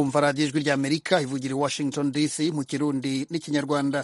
kumva radiyo ijwi ry'amerika ivugira i washington dc mu kirundi n'ikinyarwanda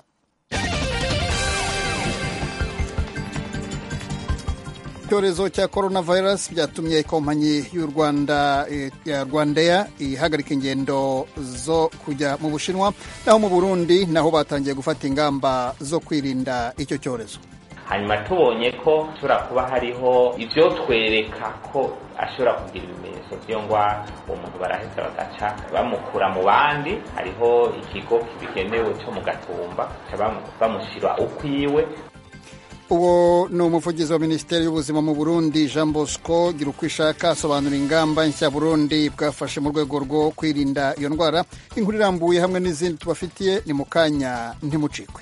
icyorezo cya coronavirus byatumye kompanyi y'u rwanda ya rwandeya ihagarika ingendo zo kujya mu bushinwa naho mu burundi naho batangiye gufata ingamba zo kwirinda icyo cyorezo hanyuma tubonye ko hashobora kuba hariho ibyo twereka ko ashobora kugira ibimenyetso by'iyo ndwara uwo muntu baraheza bagaca bamukura mu bandi hariho ikigo kibigenewe cyo mu gatumba bamushyira ukwiwe uwo ni umuvugizi wa minisiteri y'ubuzima mu burundi jean bosco gira uko ishaka asobanura ingamba nshya burundi bwafashe mu rwego rwo kwirinda iyo ndwara inkuru irambuye hamwe n'izindi tubafitiye ni mu kanya ntimucikwe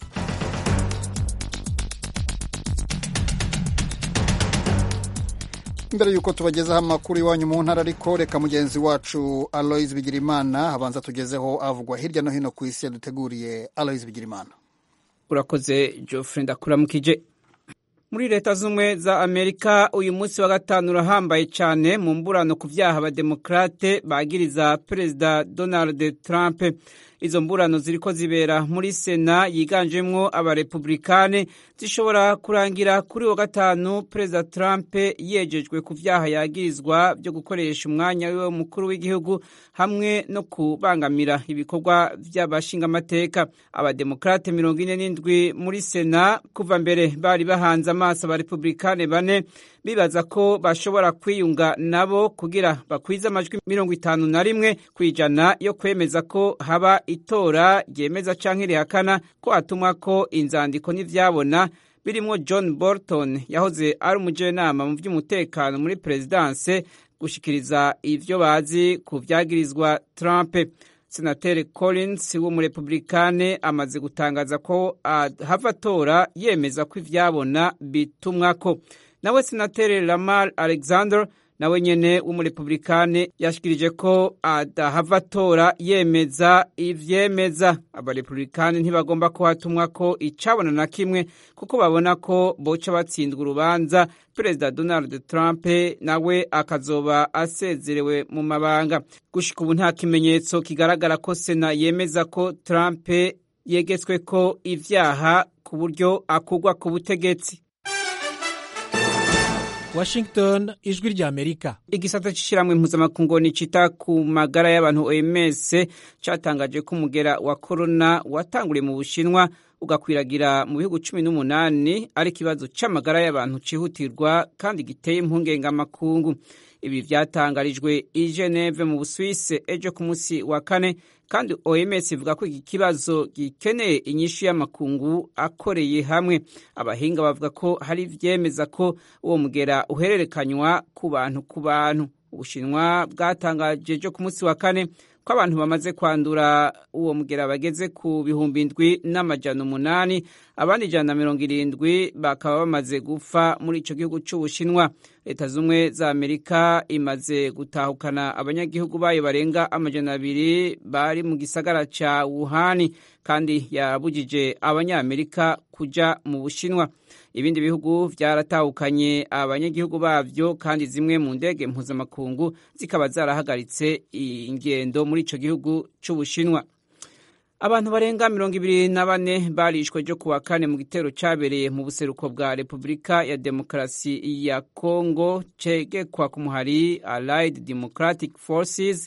mbere y'uko tubagezaho amakuru iwanyu mu ntara ariko reka mugenzi wacu aloise bigirimana abanza tugezeho avugwa hirya no hino ku isi yaduteguriye aloise bigirimana urakoze Geoffrey ndakuramukije muri leta z'ubumwe za amerika uyu munsi wa gatanu urahambaye cyane mu mburano ku byaha abademokarate bagiriza perezida donald trump izo mburano ziriko zibera muri sena yiganjemwo abarepublikane zishobora kurangira kuri wa gatanu perezida trump yejejwe ku vyaha yagirizwa byo gukoresha umwanya wiwe mukuru w'igihugu hamwe no kubangamira ibikorwa vy'abashingamateka abademokrate mirongo ine n'indwi muri sena kuva mbere bari bahanze amaso abarepublikane bane bibaza ko bashobora kwiyunga nabo kugira bakwize amajwi mirongo itanu na rimwe ku ijana yo kwemeza ko haba itora ryemeza canke rihakana ko hatumwa ko inzandiko n'ivyabona birimwo john bolton yahoze ari umujenama mu vy'umutekano muri perezidanse gushikiriza ivyo bazi ku vyagirizwa trump senateri collins w'umurepublikane amaze gutangaza ko hava atora yemeza ko ivyabona bitumwako nawe senateri lamar alexander nawe nyene w'umurepublikane yashikirije ko adahava atora yemeza ivyemeza abarepublikane ntibagomba ko hatumwa ko icabona na kimwe kuko babona ko boca batsindwa urubanza perezida donald trump nawe akazoba asezerewe mu mabanga gushika ubu nta kimenyetso kigaragara ko sena yemeza ko trump yegetswe ko ivyaha ku buryo akugwa ku butegetsi Washington ijwi rya Amerika igisata c'ishiramwe mpuzamakungu nicita ku magara y'abantu OMS catangaje ko umugera wa corona watanguriye mu Bushinwa ugakwiragira mu bihugu cumi n'umunani ari ikibazo c'amagara y'abantu cihutirwa kandi giteye impungenge amakungu ibi vyatangarijwe i Geneve mu Busuwise ejo ku munsi wa kane kandi OMS ivuga ko iki kibazo gikeneye inyishu y'amakungu akoreye hamwe abahinga bavuga ko hari vyemeza ko uwo mugera uhererekanywa ku bantu ku bantu ubushinwa bwatangaje ejo ku munsi wa kane ko abantu bamaze kwandura uwo mugera bageze ku bihumbi indwi n'amajana umunani abandi ijana na mirongo irindwi bakaba bamaze gupfa muri ico gihugu c'ubushinwa leta z'ubumwe za amerika imaze gutahukana abanyagihugu bayo barenga amajana abiri bari mu gisagara ca wuhani kandi yabujije abanyamerika kuja mu bushinwa ibindi bihugu vyaratahukanye abanyagihugu bavyo kandi zimwe mu ndege mpuzamakungu zikaba zarahagaritse ingendo muri ico gihugu c'ubushinwa abantu barenga mirongo ibiri na bane barishwe ryo kuwa kane mu gitero cabereye mu buseruko bwa repubulika ya demokarasi ya congo cegekwa ku muhari allied democratic forces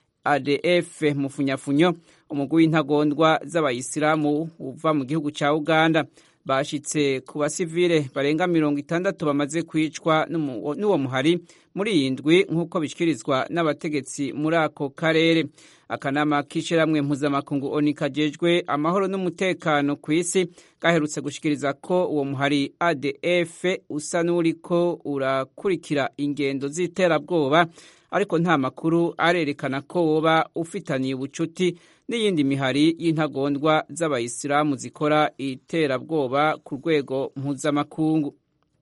adf mufunyafunyo umugwi w'intagondwa z'abayisilamu uva mu gihugu ca uganda bashitse ku basivile barenga mirongo itandatu bamaze kwicwa n'uwo muhari muri iyi ndwi nk'uko bishyikirizwa n'abategetsi muri ako karere akanama k'ishyirahamwe mpuzamakungu oni kajejwe amahoro n'umutekano ku isi gaherutse gushikiriza ko uwo muhari adf usa n'uriko urakurikira ingendo z'iterabwoba ariko nta makuru arerekana ko woba ufitaniye ubucuti n'iyindi mihari y'intagondwa z'abayisilamu zikora iterabwoba ku rwego mpuzamakungu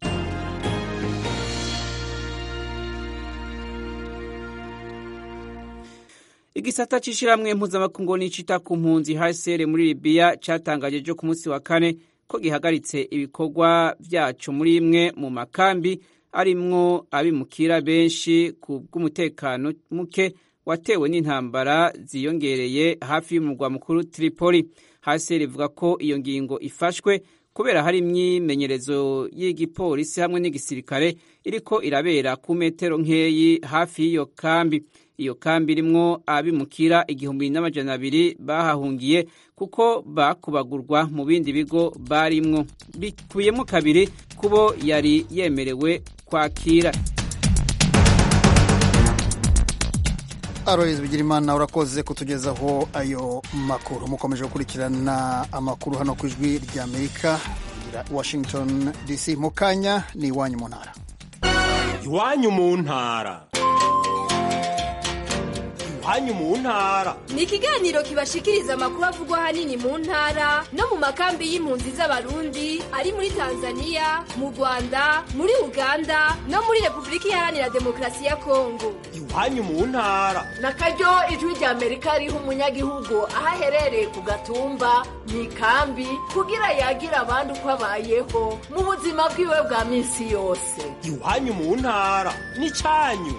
igisata c'ishiramwe mpuzamakungu nicita ku mpunzi hcr muri libiya catangaje ejo ku munsi wa kane ko gihagaritse ibikorwa vyaco muri imwe mu makambi arimwo abimukira benshi ku bw'umutekano muke watewe n'intambara ziyongereye hafi y'umurwa mukuru Tripoli hasi rivuga ko iyo ngingo ifashwe kubera hari imyimenyerezo y'igipolisi hamwe n'igisirikare iriko irabera ku metero nkeyi hafi y'iyo kambi iyo kambi irimwo abimukira igihumbi n'amajana abiri bahahungiye kuko bakubagurwa mu bindi bigo barimwo bikubiyemo kabiri kubo yari yemerewe kwakira Aloys Bigirimana urakoze kutugezaho ayo makuru mukomeje gukurikirana amakuru hano ku ijwi rya Amerika Washington DC mu kanya ni iwanyu mu ntara iwanyu mu ntara iwanyu mu ntara ni ikiganiro kibashikiriza amakuru avugwa ahanini mu ntara no mu makambi y'impunzi z'abarundi ari muri tanzania mu rwanda muri uganda no muri repubulika iharanira demokarasi ya kongo iwanyu mu ntara na karyo ijwi rya amerika riha umunyagihugu aho aherereye ku gatumba mu ikambi kugira yagira abandi uko abayeho mu buzima bwiwe bwa minsi yose iwanyu mu ntara ni cyanyu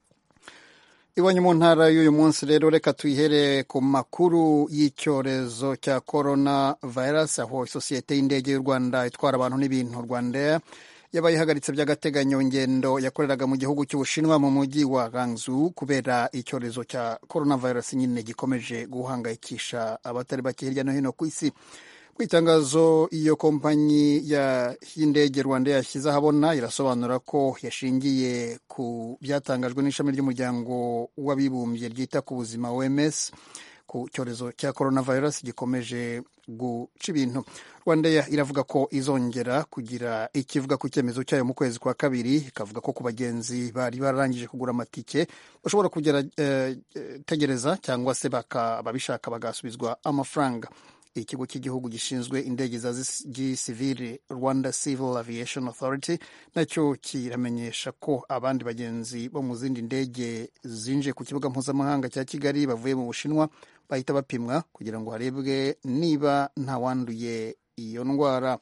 iwanyu mu ntara y'uyu munsi rero reka tuyihere ku makuru y'icyorezo cya corona virus aho isosiyete y'indege y'u rwanda itwara abantu n'ibintu rwanda yabaye ihagaritse by'agateganyo ngendo yakoreraga mu gihugu cy'ubushinwa mu mujyi wa Guangzhou kubera icyorezo cya corona virus nyine gikomeje guhangayikisha abatari bake hirya no hino ku isi ku itangazo iyo kompanyi y'indege rwanda yashyize ahabona irasobanura ko yashingiye ku byatangajwe n'ishami ry'umuryango w'abibumbye ryita ku buzima OMS ku cyorezo cya coronavirus gikomeje guca ibintu rwanda iravuga ko izongera kugira ikivuga ku cyemezo cyayo mu kwezi kwa kabiri ikavuga ko ku bagenzi bari bararangije kugura amatike bashobora kugera eh, tegereza cyangwa se ababishaka bagasubizwa amafaranga ikigo cy'igihugu gishinzwe indege za gisivili rwanda civil aviation authority nacyo kiramenyesha ko abandi bagenzi bo mu zindi ndege zinjiye ku kibuga mpuzamahanga cya kigali bavuye mu bushinwa bahita bapimwa kugira ngo harebwe niba ntawanduye iyo ndwara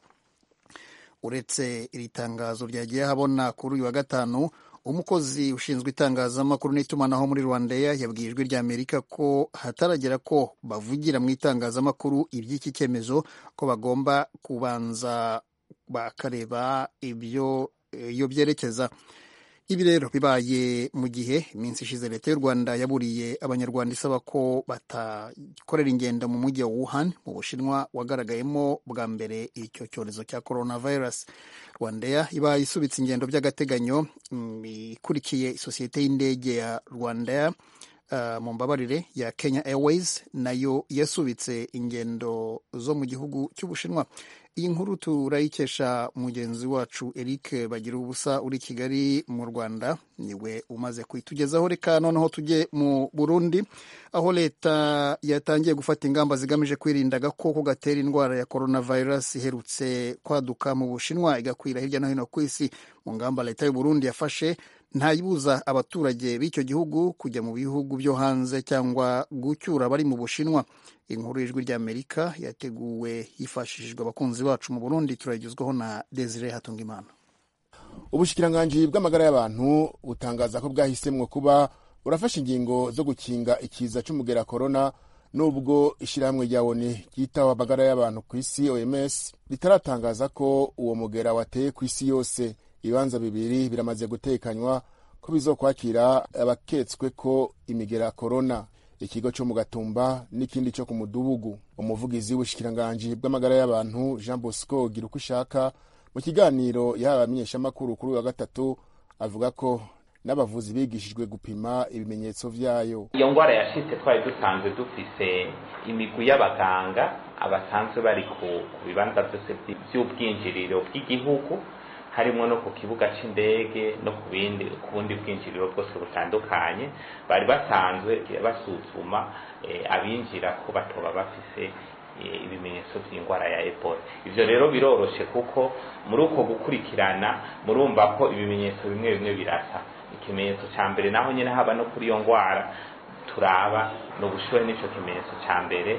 uretse iri tangazo ryagiye habona kuri uyu wa gatanu umukozi ushinzwe itangazamakuru n'itumanaho muri rwanda yabwiye ijwi rya amerika ko hataragera ko bavugira mu itangazamakuru iby'iki cyemezo ko bagomba kubanza bakareba ibyo iyo byerekeza ibi rero bibaye mu gihe iminsi ishize leta y'u rwanda yaburiye abanyarwanda isaba ko batakorera ingendo mu mujyi wa wuhan mu bushinwa wagaragayemo bwa mbere icyo cyorezo cya coronavirus rwandair iba isubitse ingendo by'agateganyo ikurikiye isosiyete y'indege ya rwandair uh, mu mbabarire ya kenya airways nayo yasubitse ingendo zo mu gihugu cy'ubushinwa iyi nkuru turayikesha mugenzi wacu eric bagira ubusa uri kigali mu rwanda niwe umaze kuyitugezaho reka noneho tujye mu burundi aho leta yatangiye gufata ingamba zigamije kwirinda agakoko gatera indwara ya coronavirus iherutse kwaduka mu bushinwa igakwira hirya no hino ku isi mu ngamba leta y'u burundi yafashe ntayibuza abaturage b'icyo gihugu kujya mu bihugu byo hanze cyangwa gucyura abari mu bushinwa inkuru y'ijwi ry'amerika yateguwe hifashishijwe abakunzi bacu mu burundi turayigezwaho na desire hatungimana ubushikiranganji bw'amagara y'abantu butangaza ko bwahisemwo kuba burafashe ingingo zo gukinga ikiza c'umugera korona nubwo ishyirahamwe rya oni ryitaho amagara y'abantu ku isi oms ritaratangaza ko uwo mugera wateye ku isi yose ibibanza bibiri biramaze gutekanywa ko bizokwakira abaketswe ko imigera korona ikigo cyo mu gatumba n'ikindi cyo ku mudugudu umuvugizi w'ubushikiranganji bw'amagara y'abantu jean bosco gira uko ushaka mu kiganiro yahawe abamenyeshamakuru kuri uyu wa gatatu avuga ko n'abavuzi bigishijwe gupima ibimenyetso vyayo iyo ngwara yashitse twari dusanzwe dufise imigwi y'abaganga abasanzwe bari ku bibanza byose by'ubwinjiriro bw'igihugu harimo no ku kibuga c'indege no ku bindi ku bundi bwinjiriro bwose butandukanye bari basanzwe basuzuma abinjira ko batoba bafise ibimenyetso by'indwara ya ebola ivyo rero biroroshe kuko muri uko gukurikirana murumva ko ibimenyetso bimwe bimwe birasa ikimenyetso ca mbere naho nyene haba no kuri iyo ngwara turaba no gushuhe n'ico kimenyetso ca mbere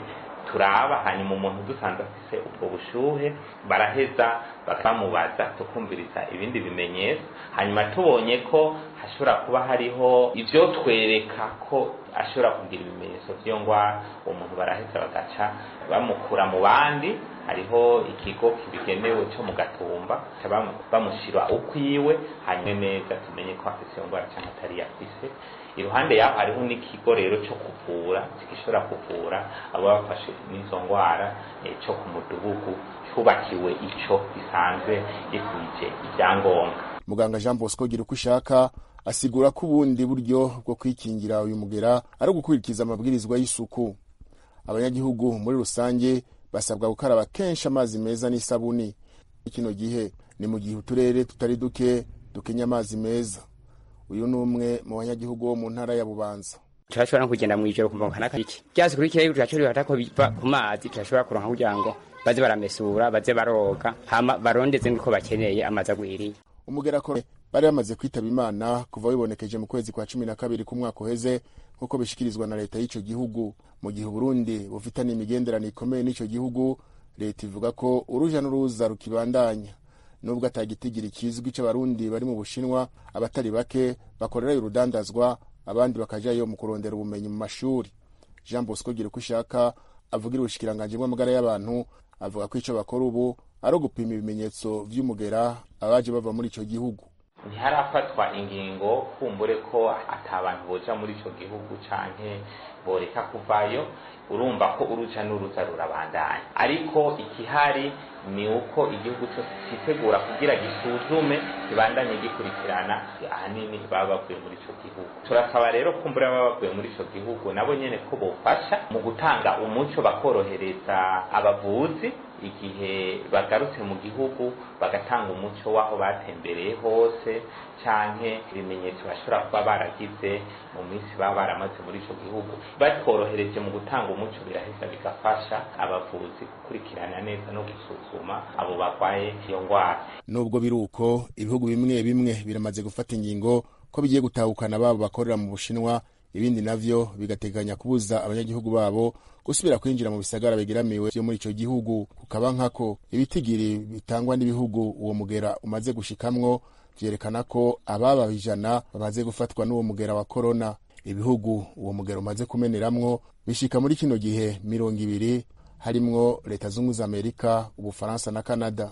turaba hanyuma umuntu dusanze afise ubwo bushuhe baraheza bakamubaza tukumviriza ibindi bimenyetso hanyuma tubonye ko hashobora kuba hariho ivyo twereka ko ashobora kugira ibimenyetso vy'iyo ngwara uwo muntu baraheza bagaca bamukura mu bandi hariho ikigo kibigenewe cyo mu gatumba bamushyira ukwiwe hanyuma neza tumenye ko afite iyo ndwara cyangwa atari yafise iruhande yaho hariho n'ikigo rero cyo kuvura gishobora kuvura abo bafashe n'izo ndwara cyo ku mudugudu cyubakiwe icyo gisanzwe gikwije ibyangombwa muganga jean bosco gira uko ushaka asigura ko ubundi buryo bwo kwikingira uyu mugera ari ugukurikiza amabwirizwa y'isuku abanyagihugu muri rusange basabwa gukaraba kenshi amazi meza n'isabuni kino gihe ni mu gihe uturere tutari duke dukenya amazi meza uyu ni umwe mu banyagihugu bo mu ntara ya bubanza turashobora no kugenda mu ijoro kumva nka iki byase kuri kirere turashobora hata ko biva ku mazi turashobora kuronka kugira ngo baze baramesura baze baroga hama barondeze nk'uko bakeneye amazi agwiriye umugera ko bari bamaze kwitaba imana kuva wibonekeje mu kwezi kwa cumi na kabiri k'umwaka uheze nk'uko bishikirizwa na leta y'icyo gihugu mu gihe uburundi bufitanye imigenderanire ikomeye n'icyo gihugu leta ivuga ko uruja n'uruza rukibandanya nubwo atagitigiri kizwi c'abarundi bari mu bushinwa abatari bake bakorerayo urudandazwa abandi bakajayo mu kurondera ubumenyi mu mashuri jean bosco gira uko ushaka avugira ubushikiranganji bw'amagara y'abantu avuga ko ico bakora ubu ari ugupima ibimenyetso vy'umugera abaje bava muri ico gihugu ntiharafatwa ingingo kumbure ko atabantu boja muri ico gihugu canke boreka kuvayo urumva ko uruja n'uruza rurabandanya ariko ikihari ni uko igihugu cyose cyitegura kugira gisuzume kibandanye gikurikirana ahanini baba bavuye muri ico gihugu turasaba rero kumbura baba bavuye muri ico gihugu nabo nyene ko bofasha mu gutanga umuco bakorohereza abavuzi igihe bagarutse mu gihugu bagatanga umuco w'aho batembereye hose canke ibimenyetso bashobora kuba baragize mu minsi baba baramaze muri ico gihugu batworohereje mu gutanga umuco biraheza bigafasha abavuzi gukurikirana neza no gusuzuma abo barwaye iyo ndwara nubwo biri uko ibihugu bimwe bimwe biramaze gufata ingingo ko bigiye gutahukana babo bakorera mu bushinwa ibindi navyo bigateganya kubuza abanyagihugu babo gusubira kwinjira mu bisagara bigeramiwe vyo muri ico gihugu kukaba nkako ibitigiri bitangwa n'ibihugu uwo mugera umaze gushikamwo vyerekana ko ababa ijana bamaze gufatwa n'uwo mugera wa korona ibihugu uwo mugera umaze kumeneramwo bishika muri kino gihe mirongo ibiri harimwo leta zunze za amerika ubufaransa na kanada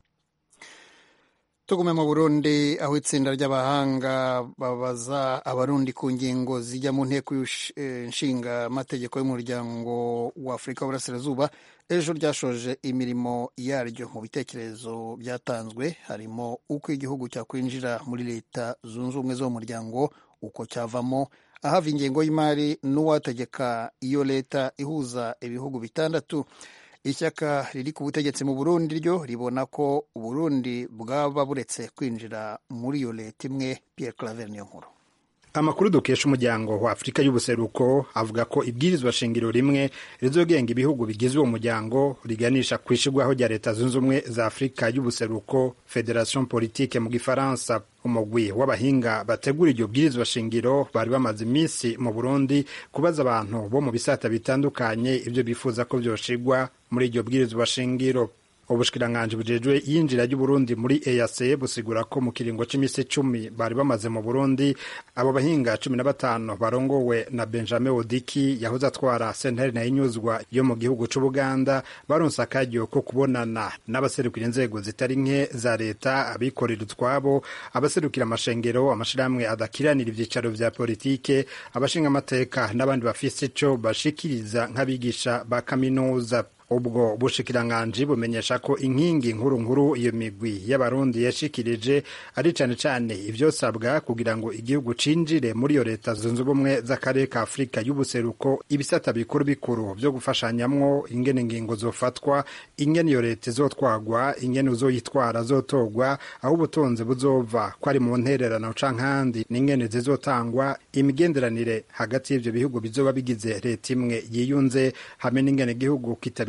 tugume mu burundi aho itsinda ry'abahanga babaza abarundi ku ngingo zijya mu nteko nshinga amategeko y'umuryango wa afurika w'uburasirazuba ejo ryashoje imirimo yaryo mu bitekerezo byatanzwe harimo uko igihugu cyakwinjira muri leta zunze ubumwe zo mu muryango uko cyavamo ahava ingengo y'imari n'uwategeka iyo leta ihuza ibihugu bitandatu ishyaka riri ku butegetsi mu burundi ryo ribona ko uburundi bwaba buretse kwinjira muri iyo leta imwe pierre claver niyo nkuru amakuru dukesha umuryango wa afurika y'ubuseruko avuga ko ibwirizwa shingiro rimwe rizogenga ibihugu bigize uwo muryango riganisha ku ishirwaho rya leta zunze ubumwe za afurika y'ubuseruko federation politique mu gifaransa umugwi w'abahinga bategura iryo bwirizwa shingiro bari bamaze iminsi mu burundi kubaza abantu bo mu bisata bitandukanye ibyo bifuza ko vyoshirwa muri iryo bwirizwa shingiro ubushikiranganji bujejwe yinjira ry'uburundi muri eac busigura ko mu kiringo c'imisi cumi bari bamaze mu burundi abo bahinga cumi na batanu barongowe na benjamin odiki yahoze atwara sentare na inyuzwa yo mu gihugu c'ubuganda baronse akaryo ko kubonana n'abaserukira inzego zitari nke za leta abikorera utwabo abaserukira amashengero amashirahamwe adakiranira ivyicaro vya politike abashinga amateka n'abandi bafise ico bashikiriza nk'abigisha ba kaminuza ubwo bushikiranganji bumenyesha ko inkingi nkuru nkuru iyo migwi y'abarundi yashikirije ari cane cane ivyosabwa kugira ngo igihugu cinjire muri iyo leta zunze ubumwe z'akarere ka afurika y'ubuseruko ibisata bikuru bikuru vyo gufashanyamwo ingene ingingo zofatwa ingene iyo leta izotwagwa ingene uzoyitwara zotorwa aho ubutunzi buzova ko ari mu ntererano canke ahandi n'ingene zizotangwa imigenderanire hagati y'ivyo bihugu bizoba bigize leta imwe yiyunze hamwe n'ingene igihugu kitabishaka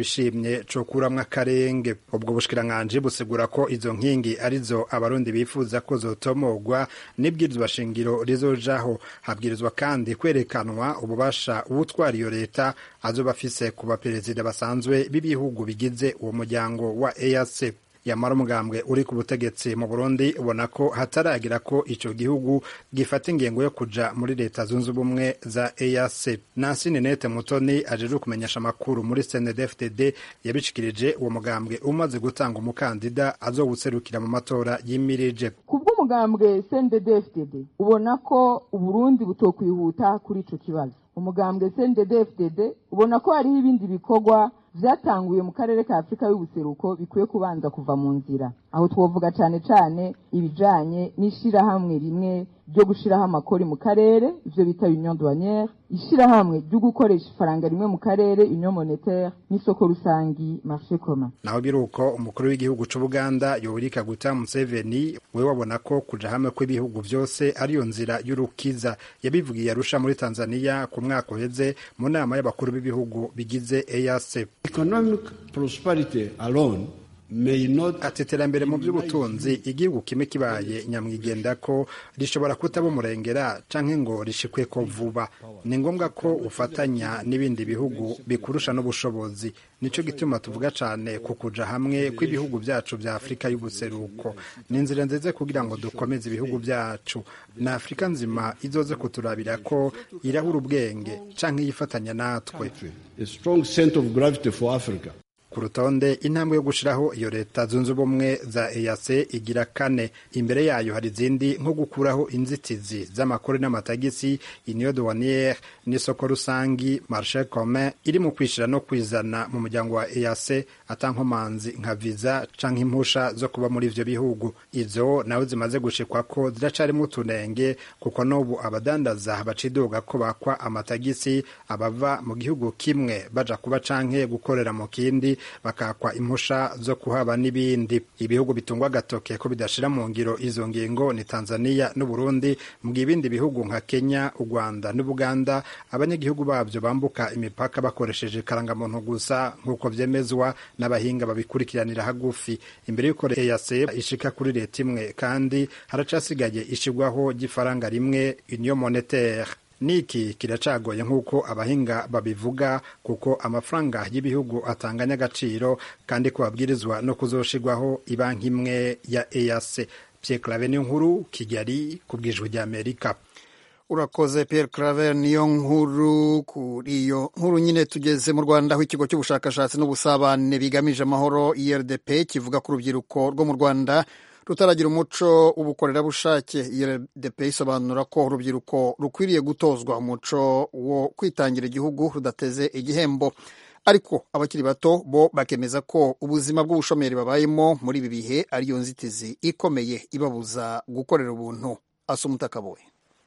atabishimye cokuramwo akarenge ubwo bushikiranganji busigura ko izo nkingi arizo abarundi bifuza ko zotomogwa n'ibwirizwa shingiro rizojaho habwirizwa kandi kwerekanwa ububasha uwutwara iyo leta azoba afise ku baperezida basanzwe b'ibihugu bigize uwo muryango wa EAC yamara umugambwe uri ku butegetsi mu Burundi ubona ko hataragira ko ico gihugu gifata ingengo yo kuja muri leta zunze ubumwe za EAC Nancy Ninette Mutoni ajeje kumenyesha amakuru muri CNDD-FDD yabishikirije uwo mugambwe umaze gutanga umukandida azowuserukira mu matora yimirije kubw'umugambwe CNDD-FDD ubona ko Uburundi butokwihuta kuri ico kibazo umugambwe CNDD-FDD ubona ko hariho ibindi bikorwa vyatanguye mu karere ka Afurika y'ubuseruko bikwiye kubanza kuva mu nzira aho twovuga cane cane ibijanye n'ishirahamwe rimwe ryo gushiraho amakori mu karere ivyo bita union douanière ishirahamwe ryo gukoresha ifaranga rimwe mu karere union monétaire n'isoko rusangi marché commun naho biruko umukuru w'igihugu c'ubuganda yoweri kaguta museveni we wabona ko kuja hamwe kw'ibihugu vyose ariyo nzira y'urukiza yabivugiye arusha muri tanzania ku mwaka uheze mu nama y'abakuru b'ibihugu bigize eac economic prosperity alone ati iterambere mu by'ubutunzi igihugu kimwe kibaye nyamwigenda ko rishobora kutaba umurengera canke ngo rishikwe ko vuba ni ngombwa ko ufatanya n'ibindi bihugu bikurusha n'ubushobozi nico gituma tuvuga cane ku kuja hamwe kw'ibihugu vyacu vya afurika y'ubuseruko ni inzira nziza kugira ngo dukomeze ibihugu vyacu na afurika nzima izoze kuturabira ko irahura ubwenge canke yifatanya natwe a strong center of gravity for africa ku rutonde intambwe yo gushiraho iyo leta zunze ubumwe za EAC igira kane imbere yayo hari izindi nko gukuraho inzitizi z'amakori n'amatagisi union douanière n'isoko rusangi marché commun iri mu kwishira no kwizana mu muryango wa EAC atankomanzi nka visa canke impusha zo kuba muri ivyo bihugu izo nawe zimaze gushikwa ko ziracarimo utunenge kuko n'ubu abadandaza bacidoga ko bakwa amatagisi abava mu gihugu kimwe baja kuba canke gukorera mu kindi bakakwa impusha zo kuhaba n'ibindi ibihugu bitungwa agatoke ko bidashira mu ngiro izo ngingo ni tanzania n'uburundi mu gihe ibindi bihugu nka kenya u rwanda n'ubuganda abanyagihugu babyo bambuka imipaka bakoresheje karangamuntu gusa nk'uko vyemezwa n'abahinga babikurikiranira hagufi imbere y'uko eac ishika kuri leta imwe kandi haracasigaye ishigwaho ry'ifaranga rimwe union monetaire niki kiracagoye nk'uko abahinga babivuga kuko amafaranga y'ibihugu atanganya agaciro kandi ko babwirizwa no kuzoshirwaho ibanki imwe ya EAC Pierre Claver niyo nkuru Kigali ku bwijwi rya Amerika urakoze Pierre Claver niyo nkuru kuri iyo nkuru nyine tugeze mu Rwanda aho ikigo cy'ubushakashatsi n'ubusabane bigamije amahoro IRDP kivuga ku rubyiruko rwo mu Rwanda rutaragira umuco w'ubukorerabushake IRDP isobanura ko urubyiruko rukwiriye gutozwa umuco wo kwitangira igihugu rudateze igihembo ariko abakiri bato bo bakemeza ko ubuzima bw'ubushomeri babayemo muri ibi bihe ariyo nzitizi ikomeye ibabuza gukorera ubuntu asumuta akaboye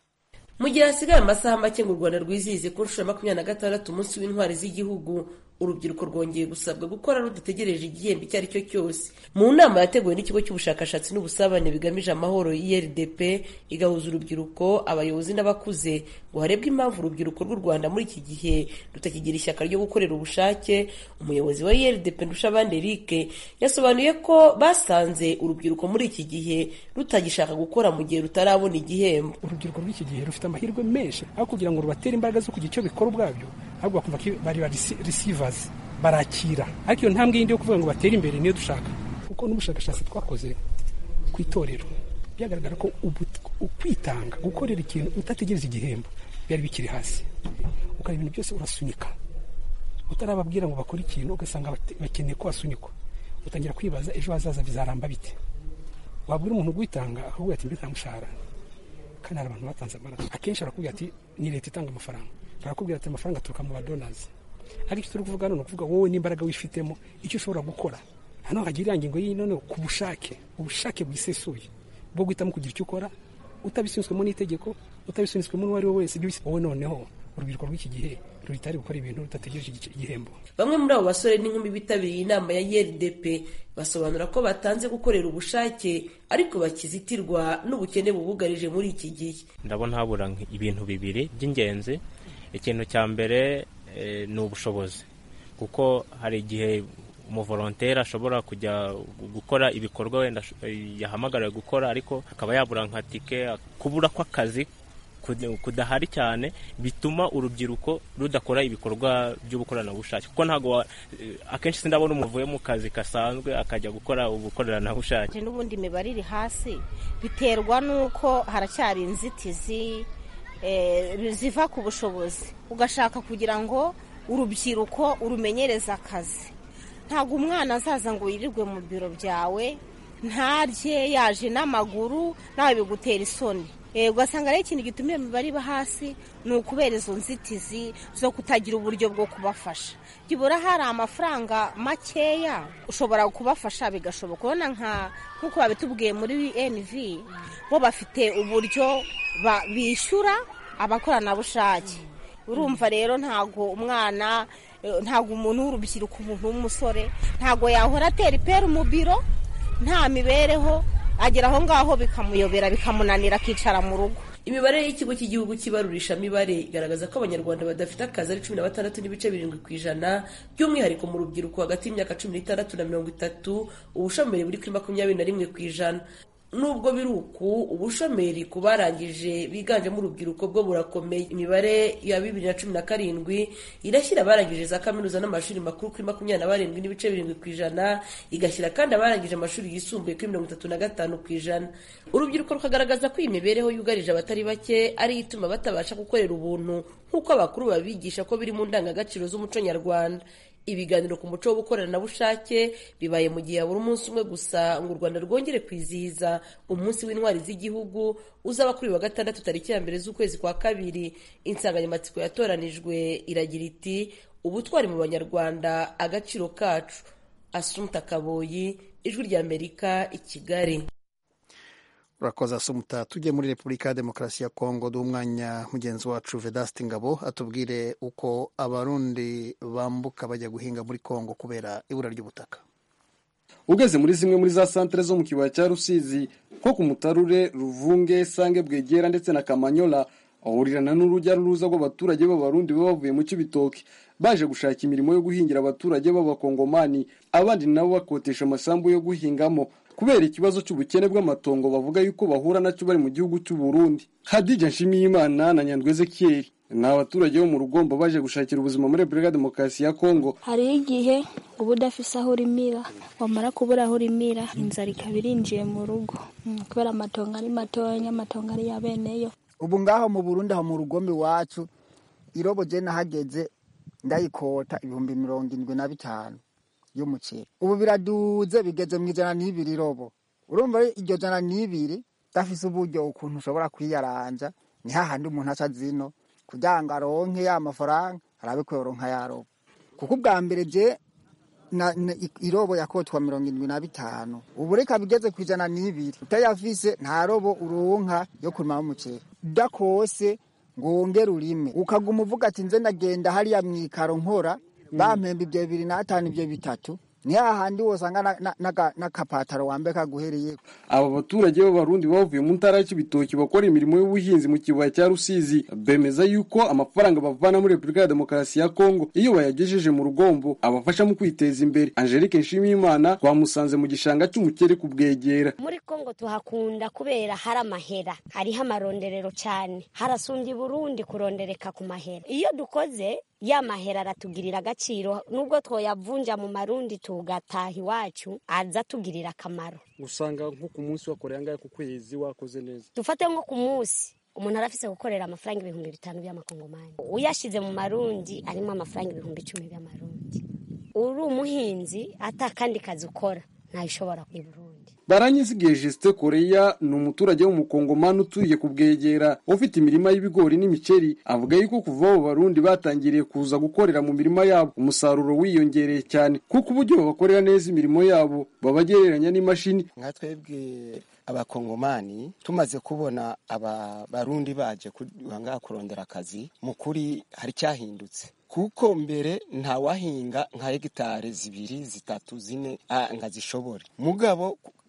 mu gihe hasigaye amasaha make ngo u rwanda rwizihize ku nshuro ya makumyabiri na gatandatu umunsi w'intwari z'igihugu urubyiruko rwongeye gusabwa gukora rudategereje igihembo icyo ari cyo cyose mu nama yateguwe n'ikigo cy'ubushakashatsi n'ubusabane bigamije amahoro irdp igahuza urubyiruko abayobozi n'abakuze ngo harebwe impamvu urubyiruko rw'u rwanda muri iki gihe rutakigira ishyaka ryo gukorera ubushake umuyobozi wa irdp ndushabandi eric yasobanuye ko basanze urubyiruko muri iki gihe rutagishaka gukora mu gihe rutarabona igihembo urubyiruko rw'iki gihe rufite amahirwe menshi aho kugira ngo rubatere imbaraga zo kugira icyo bikora ubwabyo ahubwo bakumva ko bari risivazi barakira ariko iyo ntambwe yindi yo kuvuga ngo batere imbere niyo dushaka kuko n'ubushakashatsi twakoze ku itorero byagaragara ko ukwitanga gukorera ikintu utategereza igihembo byari bikiri hasi ukora ibintu byose urasunika utarababwira ngo bakore ikintu ugasanga bakeneye ko basunikwa utangira kwibaza ejo hazaza bizaramba bite wabwira umuntu ugwitanga ahubwo ati mbe nta mushahara kandi hari abantu batanze amaraso akenshi barakubwira ati ni leta itanga amafaranga barakubwira ati amafaranga aturuka mu badonazi ariko icyo turi kuvuga hano ni ukuvuga wowe n'imbaraga wifitemo icyo ushobora gukora hano hagira ingingo y'iyi none ku bushake ubushake bwisesuye bwo guhitamo kugira icyo ukora utabisunitswemo n'itegeko utabisunitswemo n'uwo ari we wese ibyo wowe noneho urubyiruko rw'iki gihe rutari gukora ibintu rudategereje igihembo bamwe muri abo basore n'inkumi bitabiriye inama ya IRDP basobanura ko batanze gukorera ubushake ariko bakizitirwa n'ubukene bubugarije muri iki gihe ndabona habura ibintu bibiri by'ingenzi ikintu cya mbere ni ubushobozi kuko hari igihe umuvolontere ashobora kujya gukora ibikorwa wenda yahamagariwe gukora ariko akaba yabura nka tike kubura kw'akazi kudahari cyane bituma urubyiruko rudakora ibikorwa by'ubukoranabushake kuko ntabwo akenshi sindabona umuntu uvuye mu kazi gasanzwe akajya gukora ubukoranabushake n'ubundi imibare iri hasi biterwa n'uko haracyari inzitizi ziva ku bushobozi ugashaka kugira ngo urubyiruko urumenyereze akazi ntabwo umwana azaza ngo yirirwe mu biro byawe ntarye yaje n'amaguru nawe bigutera isoni ugasanga rero ikintu gituma iyo mibare iba hasi ni ukubera izo nzitizi zo kutagira uburyo bwo kubafasha byibura hari amafaranga makeya ushobora kubafasha bigashoboka ubona nk'uko babitubwiye muri NV bo bafite uburyo bishyura abakoranabushake urumva rero ntabwo umwana ntabwo umuntu w'urubyiruko umuntu w'umusore ntabwo yahora atera ipera mu biro nta mibereho agera aho ngaho bikamuyobera bikamunanira akicara mu rugo imibare y'ikigo cy'igihugu cy'ibarurishamibare igaragaza ko abanyarwanda badafite akazi ari cumi na batandatu n'ibice birindwi ku ijana by'umwihariko mu rubyiruko hagati y'imyaka cumi n'itandatu na mirongo itatu ubushomeri buri kuri makumyabiri na rimwe ku ijana nubwo biri uku ubushomeri ku barangije biganjemo urubyiruko bwo burakomeye imibare ya bibiri na cumi na karindwi irashyira abarangije za kaminuza n'amashuri makuru kuri makumyabiri na barindwi n'ibice birindwi ku ijana igashyira kandi abarangije amashuri yisumbuye kuri mirongo itatu na gatanu ku ijana urubyiruko rukagaragaza ko iyi mibereho yugarije abatari bake ariyo ituma batabasha gukorera ubuntu nk'uko abakuru babigisha ko biri mu ndangagaciro z'umuco nyarwanda ibiganiro ku muco w'ubukoranabushake bibaye mu gihe habura umunsi umwe gusa ngo u rwanda rwongere kwizihiza umunsi w'intwari z'igihugu uzaba kuri wa gatandatu tariki ya mbere z'ukwezi kwa kabiri insanganyamatsiko yatoranijwe iragira iti ubutwari mu banyarwanda agaciro kacu asumta kaboyi ijwi ry'amerika i kigali urakoze asumuta tujye muri repubulika ya demokarasi ya kongo duha umwanya mugenzi wacu vedasiti ngabo atubwire uko abarundi bambuka bajya guhinga muri kongo kubera ibura ry'ubutaka ugeze muri zimwe muri za santere zo mu kibaya cya rusizi nko ku mutarure ruvunge sange bwegera ndetse na kamanyola ahurirana n'urujya n'uruza rw'abaturage b'abarundi baba bavuye mu cy'ibitoki baje gushaka imirimo yo guhingira abaturage b'abakongomani abandi nabo bakotesha amasambu yo guhingamo kubera ikibazo cy'ubukene bw'amatongo bavuga yuko bahura nacyo bari mu gihugu cy'u Burundi Hadija Nshimiyimana na Nyandwi Ezekiel ni abaturage bo mu rugombo baje gushakira ubuzima muri Repubulika Demokarasi ya Kongo hariho igihe uba udafise aho urimira wamara kubura aho urimira inzara ikaba irinjiye mu rugo kubera amatongo ari matoya amatongo ari ya beneyo ubu ngaho mu Burundi aho mu rugombe iwacu irobo je nahageze ndayikota ibihumbi mirongo indwi na bitanu y'umuceri ubu biraduze bigeze mu ijana n'ibiri robo urumva iryo jana n'ibiri udafise uburyo ukuntu ushobora kwiyaranja ni hahandi umuntu aca zino kugira ngo aronke ya mafaranga arabe ko yoronka ya robo kuko ubwa mbere je na, na, irobo yakotwa mirongo indwi na bitanu ubu reka bigeze ku ijana n'ibiri utayafise nta robo uronka yo kurimamo umuceri udakose ngo wongere urime ukaguma uvuga ati nze ndagenda hariya mwikaro nkora bampemba ibyo bibiri n'atanu ibyo bitatu ni hahandi wosanga n'akapataro wambaye kaguhereye aba baturage b'abarundi bavuye mu ntara y'ibitoki bakora imirimo y'ubuhinzi mu kibaya cya rusizi bemeza yuko amafaranga bavana muri repubulika ya demokarasi ya kongo iyo bayagejeje mu rugombo abafasha mu kwiteza imbere angelique nshimiyimana twamusanze mu gishanga cy'umukere kubwegera muri kongo tuhakunda kubera hari amahera hariho amaronderero cyane harasumbye burundi kurondereka ku mahera iyo dukoze ya mahera aratugirira agaciro nubwo twoyavunja mu marundi tugataha iwacu aza atugirira akamaro usanga nko ku munsi wakoreye angahe ku kwezi wakoze neza dufate nko ku munsi umuntu arafise gukorera amafaranga ibihumbi bitanu by'amakongomani uyashize mu marundi arimo amafaranga ibihumbi icumi by'amarundi uri umuhinzi ata kandi kazi ukora ntayishobora ku Burundi baranyizigiye Justin Koreya ni umuturage w'umukongomani utuye ku bwegera ufite imirima y'ibigori n'imiceri avuga yuko kuva abo barundi batangiriye kuza gukorera mu mirima yabo umusaruro wiyongereye cyane kuko uburyo babakorera neza imirimo yabo babagereranya n'imashini nka twebwe abakongomani tumaze kubona aba barundi baje ngaha kurondera akazi mu kuri hari cyahindutse kuko mbere ntawahinga nka hegitari zibiri zitatu zine ngo azishobore mugabo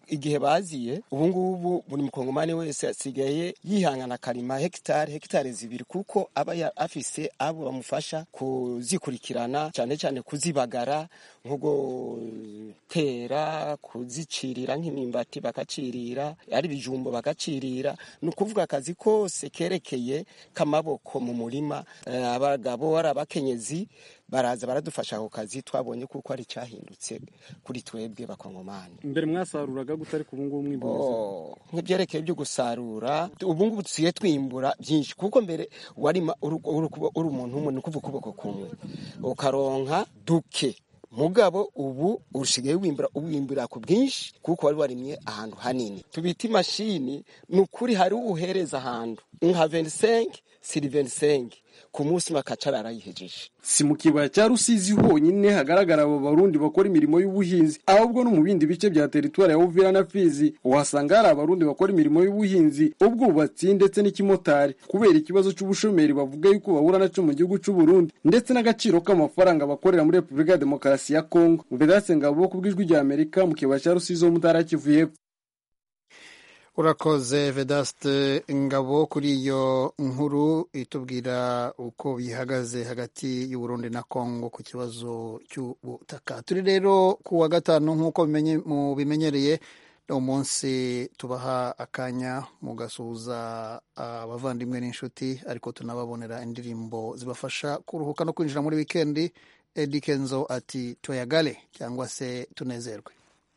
igihe baziye ubu ngubu buri mukongomani wese asigaye yihangana akarima hegitari hegitari zibiri kuko aba ya- afise abo bamufasha kuzikurikirana cyane cyane kuzibagara nko gutera kuzicirira nk'imyumbati bakacirira ari ibijumbo bakacirira ni ukuvuga akazi kose kerekeye k'amaboko mu murima Eh, abagabo ari abakenyezi baraza baradufasha ako kazi twabonye kuko ari cyahindutse kuri twebwe bakongomani mbere mwasaruraga gute ariko ubu ngubu mwimbu Oh, nk'ibyerekeye byo gusarura ubu ngubu dusigaye twimbura byinshi kuko mbere warima uri uri- uri umuntu umwe ni ukuvuga ukuboko kumwe ukaronka duke mugabo ubu usigaye wimbura uwimbura ku bwinshi kuko wari warimye ahantu hanini tubita imashini ni ukuri hari uhereza ahantu nka 25 siri 25 ku munsi makacara arayihejeje si mu kibaya cya rusizi honyine hagaragara abo barundi bakora imirimo y'ubuhinzi ahubwo no mu bindi bice bya teritwari ya uvira na fizi uhasanga hari abarundi bakora imirimo y'ubuhinzi ubwubatsi ndetse n'ikimotari kubera ikibazo cy'ubushomeri bavuga yuko bahura nacyo mu gihugu cy'u Burundi ndetse n'agaciro k'amafaranga bakorera muri repubulika ya demokarasi ya kongo vedase ngabo ku bw'ijwi rya amerika mu kibaya cya rusizi ho mu ntara ya kivu y'Epfo. urakoze vedaste ngabo kuri iyo nkuru itubwira uko bihagaze hagati y'uburundi na kongo ku kibazo cy'ubutaka turi rero ku wa gatanu nk'uko bimenye- mubimenyereye ni umunsi tubaha akanya mugasuhuza abavandimwe n'inshuti ariko tunababonera indirimbo zibafasha kuruhuka no kwinjira muri wikendi edi kenzo ati toyagale cyangwa se tunezerwe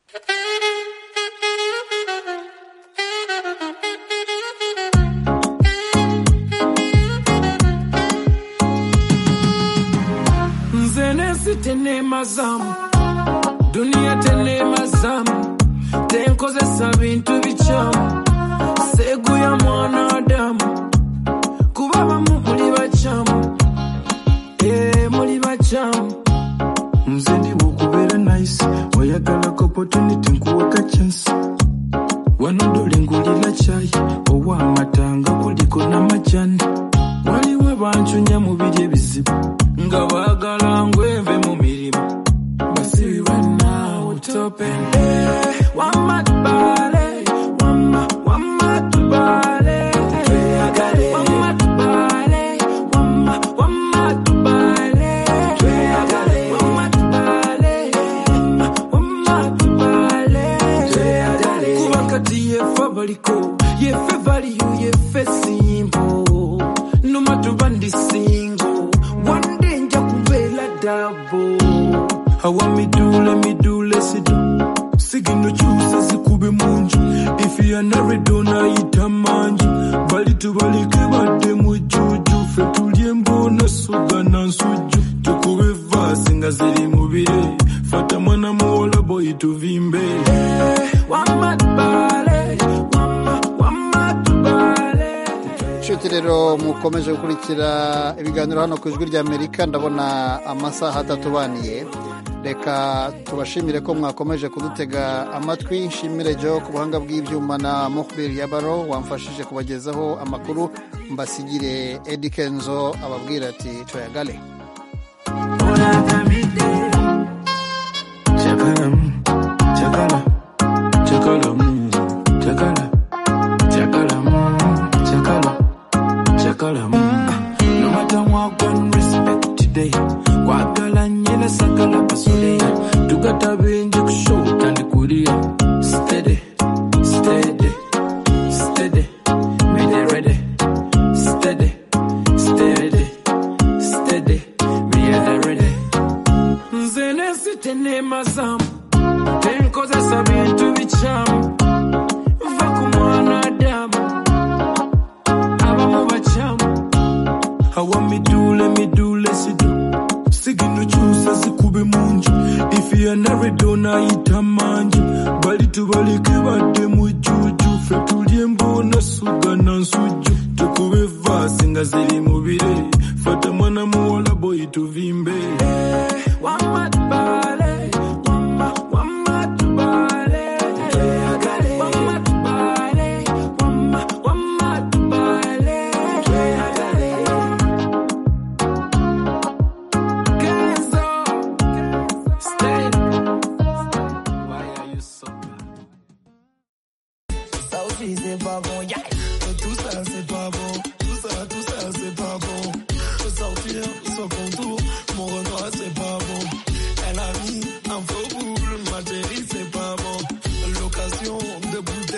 nze nensi tenema zamu duniya tenema zamu tenkozesa bintu bikyamu seguya mwanadamu kuba bamu muli bakyamu ee muli bakyamu nze ndiwo okubeera nice oyagalako opportunity nkuwaka chance wano dole ngulira cyayi ow'amatanga kuliko n'amajani waliwo abancunya mu biri ebizibu nga baagala ngweve mu mirimu basibibwa naawe tope wamatubale wama wamatubale tweyagale wamatubale wama wamatubale tweyagale wamatubale wama wamatubale tweyagale kuba kati yefe baliko yefe valiyu yefe simbo nomatuba ndi singo wande nja kubeera dabo awa midule midule sido sigino kyusa zikube munju ifiyanarado nayita manju bali tubalike badde mujuju fe tulye mbona suga na nsujju tukube vaasi nga ziri mubire fata mwana muwola boyi tuvimbe wamatubale wama wamatubale inshuti rero mukomeje gukurikira ibiganiro hano ku ijwi ry'amerika ndabona amasaha atatubaniye reka tubashimire ko mwakomeje kudutega amatwi nshimire jo ku buhanga bw'ibyuma na mukbiri yabaro wamfashije kubagezaho amakuru mbasigire edi kenzo ababwira ati tuyagale Chakalam, chakala, chakalam, chakala, chakalam, chakala, chakalam. No matter what, one respect today. Kwagala nyela sakala pasuleya. Tugata benje kushoka ndi kulia. Steady, steady, steady. Ready, ready. Steady, steady, steady. Ready, ready. nze nensi tenema zamu tenkozesa bintu bikyamu va ku mwanadamu abamu bakyamu awa midule midule sido sigino kyusa zikube munju ifiyanarado nayita manju bali tubalike badde mujuju fe tulye mbona suga na nsujju tukube vaasi nga ziri mu